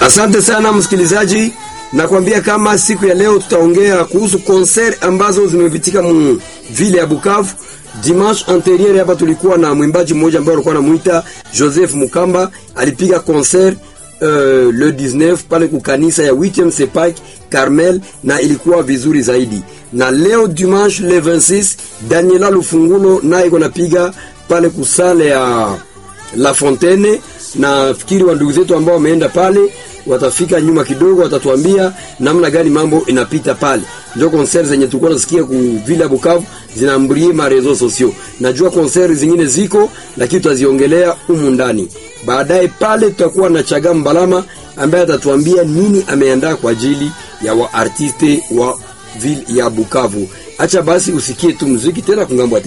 Asante sana msikilizaji, nakwambia kama siku ya leo tutaongea kuhusu concert ambazo zimepitika mu vile ya Bukavu. Dimanche anterieur hapa tulikuwa na mwimbaji mmoja ambaye alikuwa anamuita Joseph Mukamba, alipiga concert uh, le 19 pale kukanisa ya 8e Sepak Carmel na ilikuwa vizuri zaidi. Na leo dimanche le 26 Daniela Lufungulo naye kunapiga pale kusale ya La Fontaine na fikiri wa ndugu zetu ambao wameenda pale watafika nyuma kidogo, watatuambia namna gani mambo inapita pale. Ndio concert zenye tulikuwa nasikia ku Villa Bukavu zinaambrie ma reseaux sociaux. Najua concert zingine ziko, lakini tutaziongelea humu ndani baadaye. Pale tutakuwa na Chaga Mbalama ambaye atatuambia nini ameandaa kwa ajili ya waartiste wa Ville ya Bukavu. Acha basi usikie tu muziki tena kungambo